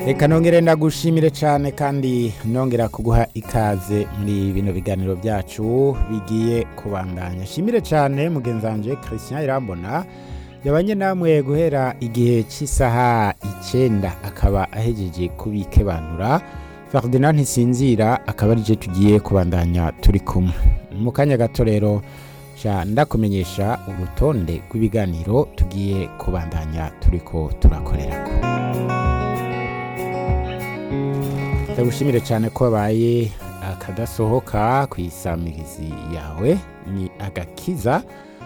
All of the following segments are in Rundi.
reka nongere ndagushimire cyane kandi nongera kuguha ikaze muri bino biganiro byacu bigiye kubandanya shimire cyane mugenzi wanjye christian irambona yabanye namwe guhera igihe cy'isaha icyenda akaba ahejeje kubikebanura ferdinand ntisinzira akaba aricyo tugiye kubandanya turi kumwe mu kanya gato rero sha ndakumenyesha urutonde rw'ibiganiro tugiye kubandanya turi ko turakorerako ndagushimire cyane ko wabaye akadasohoka ku isamirizi yawe ni agakiza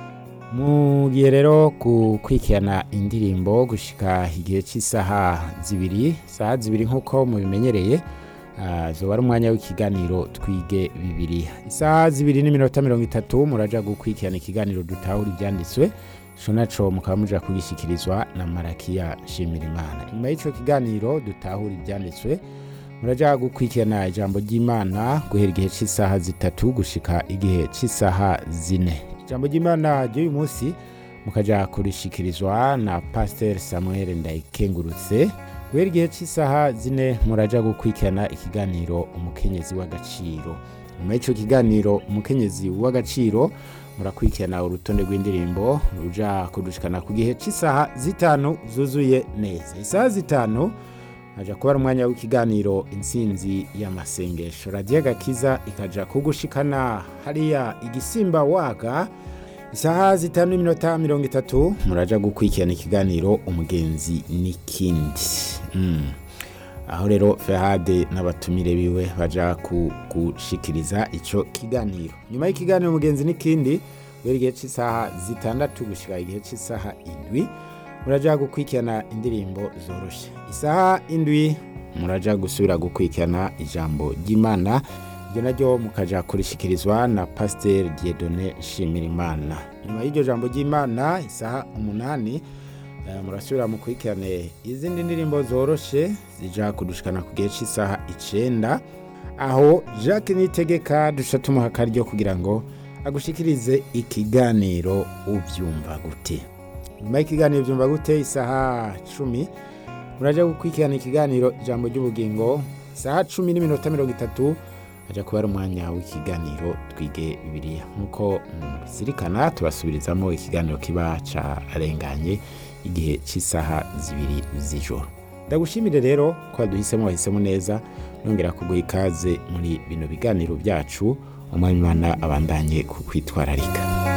mu gihe rero gukurikirana indirimbo gushika igihe cy'isaha zibiri isaha zibiri nk'uko mubimenyereye zoba ari umwanya w'ikiganiro twige bibiri isaha zibiri n'iminota mirongo itatu muraja gukurikirana ikiganiro dutahura ibyanditswe ico naco mukaba muja kugishyikirizwa na marakiya nshimirimana nyuma y'icyo kiganiro dutahura ibyanditswe muraja gukurikirana ijambo ry'imana guhera igihe cy'isaha zitatu gushika igihe cy'isaha zine ijambo ry'imana ry'uyu munsi mukaja kurishikirizwa na pasiteri samuel ndayikengurutse guhera igihe cy'isaha zine muraja gukurikirana ikiganiro umukenyezi w'agaciro nyuma y'icyo kiganiro umukenyezi w'agaciro murakurikirana urutonde rw'indirimbo ruja kudushikana ku gihe cy'isaha zitanu zuzuye neza isaha zitanu haja kuba ari umwanya w'ikiganiro intsinzi y'amasengesho radiyo gakiza ikaja kugushikana hariya igisimba waga isaha zitanu n'iminota mirongo itatu muraja gukurikirana ikiganiro umugenzi n'ikindi mm. aho rero fehade n'abatumire biwe baja kugushikiriza ico kiganiro nyuma y'ikiganiro umugenzi n'ikindi guhera igihe cy'isaha zitandatu gushika igihe cy'isaha indwi muraja gukurikirana indirimbo zoroshe isaha indwi muraja gusubira gukurikirana ijambo ry'imana iryo naryo mukaja kurishikirizwa na pasiteri diedone nshimirimana nyuma y'iryo jambo ry'imana isaha umunani murasubira mukurikirane izindi ndirimbo zoroshe zija kudushikana ku gihe cy'isaha icenda aho jacques nitegeka duca tumuha akaryo kugira ngo agushikirize ikiganiro ubyumva gute nyuma y'ikiganiro byumva gute isaha cumi muraja gukurikirana ikiganiro ijambo ry'ubugingo isaha cumi n'iminota mirongo itatu haja kuba ari umwanya w'ikiganiro twige bibiliya nk'uko mubizirikana tubasubirizamo ikiganiro kiba carenganye igihe cy'isaha zibiri z'ijoro ndagushimire rero ko waduhisemo wahisemo neza nongera kuguha ikaze muri bino biganiro byacu umwanya imana abandanye kukwitwararika